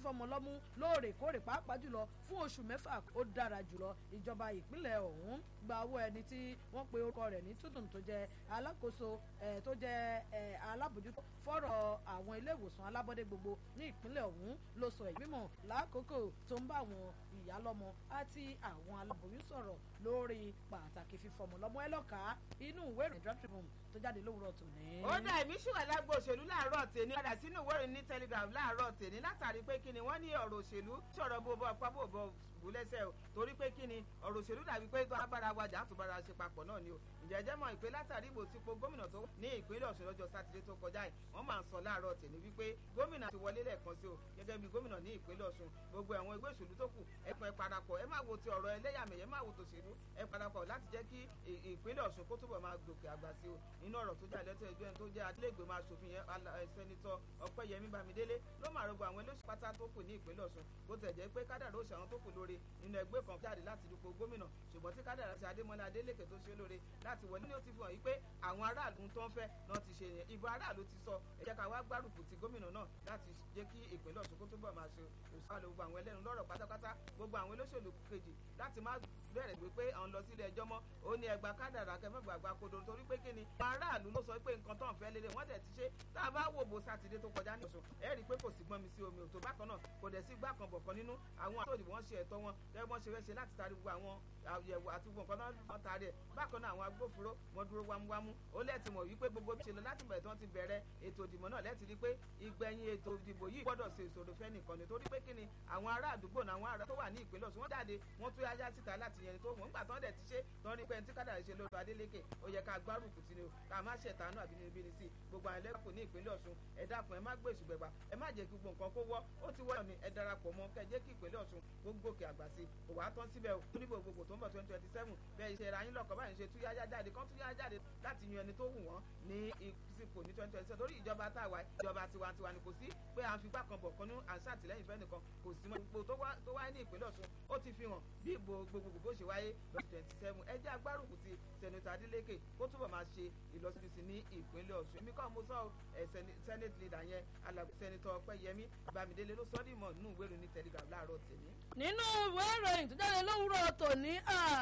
fífọmọ lọ́mú lóòrèkóòrè pàápàá jùlọ fún oṣù mẹ́fà ó dára jùlọ ìjọba ìpínlẹ̀ ọ̀hún gba owó ẹni tí wọ́n pe orúkọ rẹ̀ ní tútùn tó jẹ́ alákòóso tó jẹ́ alábòjútó fọ́rọ̀ àwọn ilé ìwòsàn alábọ́dé gbogbo ní ìpínlẹ̀ ọ̀hún ló sọ ìgbìmọ̀ lákòókò tó ń bá àwọn ìyálọ́mọ àti àwọn aláboyún sọ̀rọ̀ lórí pàtàkì fífọmọ lọ́mọ ẹlọ́ka inú ìwé ìròyìn draft tribune tó jáde lówùrọ̀ tòní. ó dá èmi ṣùgbọ́n lágbo òṣèlú láàárọ̀ tèmi padà sínú ìwé ìròyìn ní telegram láàárọ̀ tèmi látàrí pé kí ni wọ́n ní ọ̀rọ̀ òṣèlú sọ̀rọ̀ bó bọ́ ọ̀pá bó bọ́ bù lẹ́sẹ̀ o torí pé kí ni ọ̀rọ̀ òṣèlú dàbí pé tó agbára wájà àtúbára ṣe papọ̀ náà ni o ìjẹ́jẹ́ mọ̀ ìpè látàrí ìbò tí po gómìnà tó ní ìpínlẹ̀ ọ̀ṣun lọ́jọ́ sátidé tó kọjá yìí wọ́n máa ń sọ láàárọ̀ tèmi wípé gómìnà ti wọlé lẹ́ẹ̀kan sí o gẹ́gẹ́ bí gómìnà ní ìpínlẹ̀ ọ̀ṣun gbogbo àwọn ẹgbẹ́ òṣèlú tó kù ẹ̀pọ̀ ẹ̀ parapọ̀ ẹ má wo ti ọ̀rọ̀ ẹlẹ́yàmẹ̀yẹ má wo tòṣèlú ẹ parapọ̀ láti jẹ́ kí ìpínlẹ̀ ọ̀ṣun kó túbọ̀ máa gòkè àgbà sí o nínú ọ̀rọ̀ tó jà lẹ́tọ̀ ẹgbẹ́ tó jẹ́ adílẹ́gbẹ̀mọ aṣòfin yẹn sẹ́nitọ́ ọ̀pẹ́yẹmí bámidélé ló máa rọgbọ àwọn ẹlẹ́sùn pátá tó kù ní ìpínlẹ̀ ọ̀ṣun bó tẹ̀ jẹ́ pé kádàrá òṣè àwọn tó kù lóore nínú ẹgbẹ́ kan jáde láti dupò gómìnà ṣùgbọ́n tí kádàrá ti adémọlá adélèké tó ṣe lóore láti wọlé ní ó ti fi hàn yí pé àwọn aráàlú tó ń fẹ́ náà ti ṣe yẹn ìbò aráàlú ti sọ ẹ jẹ́ ká wá gbárùkù ti gómìnà náà láti jẹ́ kí ìpínlẹ̀ ọ̀ṣun kó túbọ̀ máa ṣe òṣùwàlẹ̀ gbogbo àwọn ẹlẹ́nu lọ́rọ̀ pátápátá gbogbo àwọn olóṣèlú kejì láti má bẹ̀rẹ̀ gbé pé àwọn lọ sílé ẹjọ́ mọ́ ó ní ẹgbà kádàrá kẹfẹ́gbà gba kodo torí pé kí ni aráàlú ló sọ pé nǹkan tó ń fẹ́ lélẹ̀ wọ́n dẹ̀ ti ṣe tá a bá wò bó sátidé tó kọjá ní ọ̀ṣun ẹ rí i pé kò sí gbọ́n mi sí omi òtò bákan náà kò dẹ̀ sí gbà kan bọ̀ kan nínú àwọn àtòdì wọ́n ṣe ẹ̀tọ́ wọn gẹ́gẹ́ wọ́n ṣe fẹ́ ṣe láti tarí gbogbo àwọn àyẹ̀wò àti gbogbo nǹkan náà wọ́n tarí ẹ̀ bákan náà àwọn agbófinró wọn dúró wámúwámú ó lẹ́ẹ̀tì mọ̀ wípé gbogbo bí ṣe lọ láti bẹ̀rẹ̀ tí wọ́n ti bẹ̀rẹ̀ ètò ìdìbò náà lẹ́ẹ̀tì rí pé ìgbẹ̀yìn ètò ìdìbò yìí gbọ́dọ̀ ṣe ìṣòro fẹ́ nìkan ni torí pé kí ni àwọn ará àdúgbò náà àwọn ará tó wà ní ìpínlẹ̀ Ọ̀ṣun wọ́n jáde wọ́n tún yáyá síta láti yẹn tó wọ́n nígbà tán dẹ̀ ti ṣe tán rí pé ẹni tí kádàrá ṣe lóru Adélékè ó yẹ ká gbárùkù tí ni o ká má ṣẹ̀tánú àbínibíni sí gbogbo àwọn ẹlẹ́kùn ní ìpínlẹ̀ Ọ̀ṣun ẹ dákun ẹ má gbé èṣù gbẹ̀gbà ẹ má jẹ́ kí gbogbo nǹkan kó wọ́ ó ti wọ́ ni ẹ darapọ̀ mọ́ kẹ́ jẹ́ kí ìpínlẹ̀ Ọ̀ṣun gbogbo òkè àgbà sí kò wá tán síbẹ̀ o níbo gbogbo tó ń bọ̀ twenty twenty seven bẹ́ẹ̀ ṣe ra yín lọ́kọ̀ báyìí ṣe túyáyá jáde kán túyáyá jáde láti yan ẹni tó wù wọ́n ní ìsìnkú ní twenty twenty seven lórí ìjọba tá a wà ìjọba tiwantiwa ni kò sí pé à ń fipá kan bọ̀ kan ní à ń ṣàtìlẹ́yìn fẹ́ nìkan kò sí mọ́ ipò tó wáyé ní ìpínlẹ̀ Ọ̀ṣun ó ti fi hàn bí ìbò gbogbogbò bó ṣe wáyé lọ́dún twenty seven ẹ jẹ́ agbárùkù ti sẹ̀nitọ́ Adeleke kó túbọ̀ máa ṣe ìlọsibísí ní ìpínlẹ̀ Ọ̀ṣun èmi kọ́ mo sọ ẹ̀ senate leader yẹn alàgbé sẹ̀nitọ́ Ọpẹ́yẹmí Bámidélé ló sọ́ dìmọ̀ nínú ìwé ìròyìn Telegraph láàárọ̀ tèmi. nínú ìwé ìròyìn tó jáde lówùúrọ̀ tòní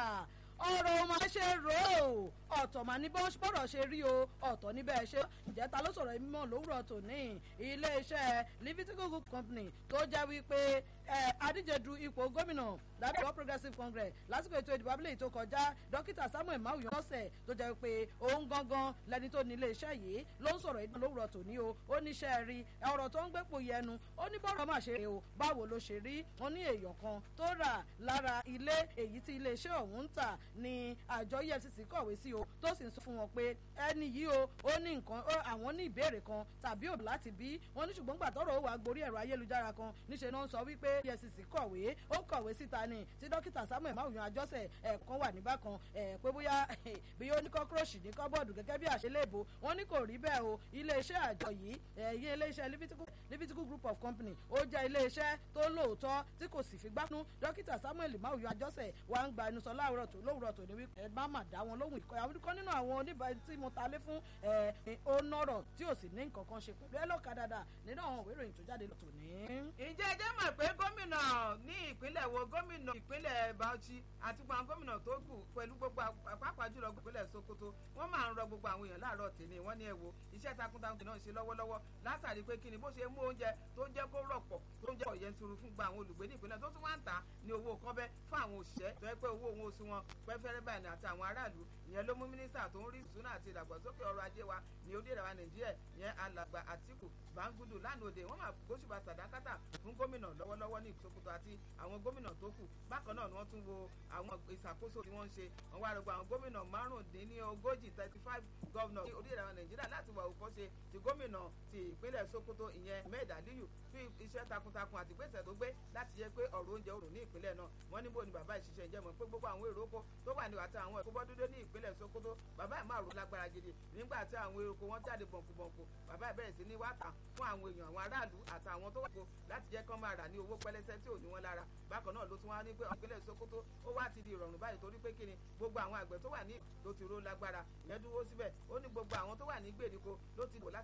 ọ̀rọ̀ máa ṣe rò ó ọ̀tọ̀ mà ní bọ́rọ̀ ṣe rí o ọ̀tọ̀ níbẹ̀ ṣe ìjẹta ló sọ̀rọ̀ mímọ́ lówùrọ̀ tòní iléeṣẹ́ Livistical Group Company tó jẹ́ wípé adíje du ipò gómìnà lábẹ́ All Progressives Congress lásìkò ètò ìdìbò abúlé tó kọjá dókítà Samuel Mawuyan lọ́sẹ̀ tó jẹ́ pé òun gangan lẹni tó ní iléeṣẹ́ yìí ló ń sọ̀rọ̀ ìdán lówùrọ̀ tòní o ó níṣẹ́ rí ọ̀rọ̀ tó ń gbépò yẹnu ó ní bọ́rọ̀ máa ṣe o báwo ló ṣe rí wọn ní èèyàn kan tó rà lára ilé èyí tí iléeṣẹ́ ọ̀hún ń tà ní àjọ EFCC kọ̀wé sí o tó sì ń sọ fún wọn pé ẹni yìí o ó ní nǹkan àwọn ní ìbéèrè kan tàbí òbí láti bí wọn ní ṣùgbọ́n gbà tọ́rọ̀ ó wà gborí ẹ̀rọ ayélujára kan níṣẹ́ náà ń sọ wípé EFCC kọ̀wé ó kọ̀wé síta ni tí dókítà Samuel Mawuyan Àjọṣe ẹ̀ẹ̀kan wà níbàkan ẹ̀ pé bóyá bí ó ní kọ́kúrọ́ọ̀ṣì ní kọ́bọ̀dù gẹ́gẹ́ bí àṣeléèbó wọn ní kò rí bẹ́ẹ̀ o iléeṣẹ́ àjọ yìí ẹ̀yìn iléeṣẹ́ Livistical Group of Company ó jẹ́ iléeṣẹ́ tó lóòótọ́ tí kò sì fi gbánú dókítà Samuel Mawuyan Àjọṣe wà ń gba ẹnu sọ láwùrọ̀ tó lówùrọ̀ tó ní wípé ẹ má mà dá wọn lóhùn ìkọ́ àwọn kan nínú àwọn oníbàárà tí mo ta lé fún ẹ ó nọ̀rọ̀ tí ò sì ní nǹkan kan ṣe pẹ̀lú ẹ lọ́ka dáadáa nínú àwọn òwe ìròyìn tó jáde lọ́tọ̀ ní. ǹjẹ́ ẹ jẹ́ mọ̀ pé gómìnà ní ìpínlẹ̀ wo gómìnà ìpínlẹ̀ Bauchi àti gbogbo àwọn gómìnà tó kù pẹ̀lú gbogbo pàápàá jùlọ ìpínlẹ̀ Sokoto wọ́n máa ń rọ gbogbo àwọn èèyàn láàárọ̀ tèmi wọ́n ní ẹ wo iṣẹ́ takuntakun náà ṣe lọ́wọ́lọ́wọ́ látàrí pé kí ni bó ṣe mú oúnjẹ tó ń jẹ́ kó rọ̀pọ̀ tó ń jẹ́ ọ̀yẹ́nturu fún gba àwọn olùgbé ní ìpínlẹ̀ tó tún wá ń tà ní owó kọ́bẹ́ fún àwọn òṣìṣẹ́ tó yẹ pé owó òun oṣù wọn pẹ́fẹ́rẹ́ báyìí àti àwọn aráàlú ìyẹn ló mú mínísítà tó ń rí ìṣúná àti ìdàgbàsókè ọrọ̀ ajé wa ní orílẹ̀-èdè wa nàìjíríà ìyẹn alàgbà àtìkù bangudu lánàá òde wọ́n máa gbóṣùbà sàdákátà fún gómìnà lọ́wọ́lọ́wọ́ ní ìsokoto àti àwọn gómìnà tó kù bákan náà ni wọ́n tún wo àwọn ìṣàkóso tí wọ́n ń ṣe wọ́n wá rògbò àwọn gómìnà márùndínlógójì thirty five gọ́vnọ̀ ní orílẹ̀-èdè wa nàìjíríà láti wà òkọ́ṣe ti gómìnà ti ìpínlẹ̀ sokoto ìyẹn ahmed aliyu fi iṣẹ́ takuntakun àti ìgbésẹ̀ tó gbé láti yẹ pé ọ̀rọ̀ oúnjẹ òrùn ní ìpínlẹ̀ náà wọ́n níbo ni bàbá ìṣiṣẹ́ ìjẹ́mọ̀ pé gbogbo àwọn èrò oko tó wà ní àti àwọn ẹ̀kọ́ bọ́dúdó ní ìpínlẹ̀ sokoto bàbá ẹ̀ máa rò lágbára gidi nígbà tí àwọn èrò oko wọn jáde bọ̀nkùbọ̀nkù bàbá ẹ̀ bẹ̀rẹ̀ sí ní wá tà fún àwọn èèyàn àwọn aráàlú àtàwọn tó wà kó láti jẹ́ kán máa rà ní owó pẹ́lẹ́sẹ́ tí ò ní wọn lára bákan náà ló tún wá ní pé ìpínlẹ̀ sokoto ó wá ti di ìrọ̀rùn báyìí torí pé kíni gbogbo àwọn àgbẹ̀ tó wà ní ló ti ró lágbára ìyẹn dúró síbẹ̀ ó ní gbogbo àwọn tó wà ní gbèríko ló ti wò láti